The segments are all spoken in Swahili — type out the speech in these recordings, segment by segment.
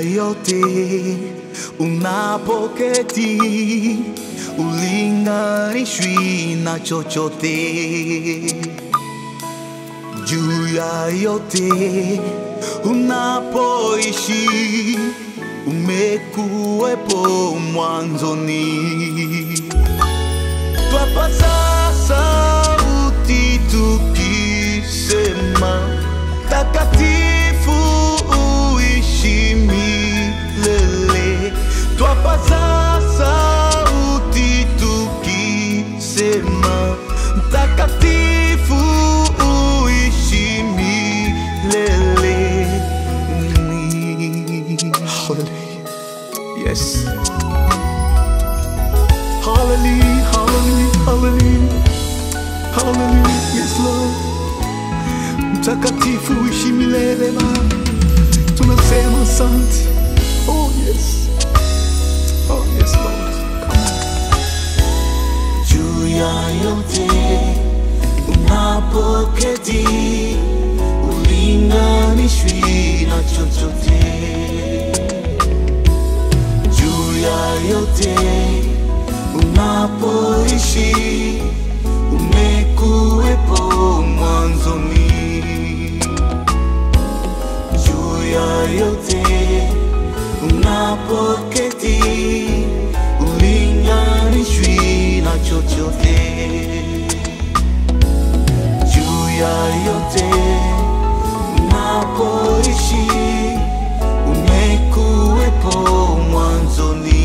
yote unapoketi, ulinganishwi na chochote. Juu ya yote unapoishi, umekuwepo mwanzoni. Twapaza sauti tukisema, takatifu uishi milele. Twapaza sauti tukisema, mtakatifu uishi milele. Hallelujah. Yes. Hallelujah, hallelujah, hallelujah. Hallelujah, yes Lord. Mtakatifu ishi milele Baba. Tunasema asante. Oh yes. Oh yes Lord. Come on. Juu ya yote unapoketi, ulinganishwi na chochote juu ya yote unapoishi umekuwepo mwanzoni juu ya yote unapoketi ulinganishwi na chochote juu ya yote unapoishi umekuwepo mwanzoni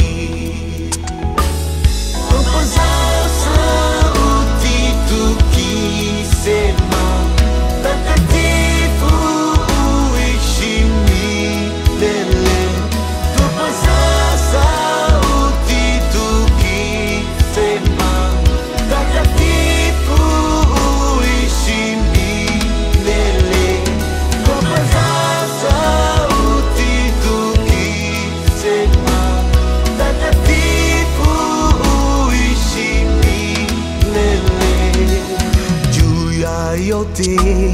Tupaza sauti tukisema, takatifu uishi milele. Tupaza sauti tukisema, takatifu uishi milele. Tupaza sauti tukisema, takatifu uishi milele. Juu ya yote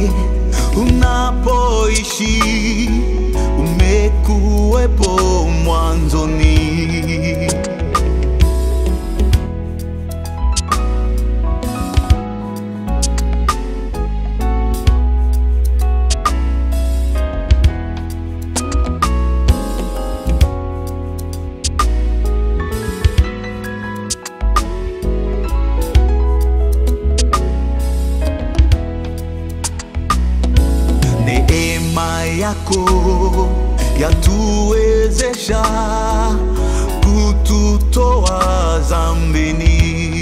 unapoishi, umekuwepo mwanzoni. Neema yako yatuwezesha kututoa dhambini.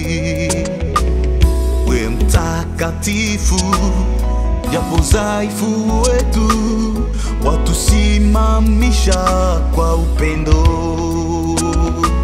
We mtakatifu, japo dhaifu wetu, watusimamisha kwa upendo.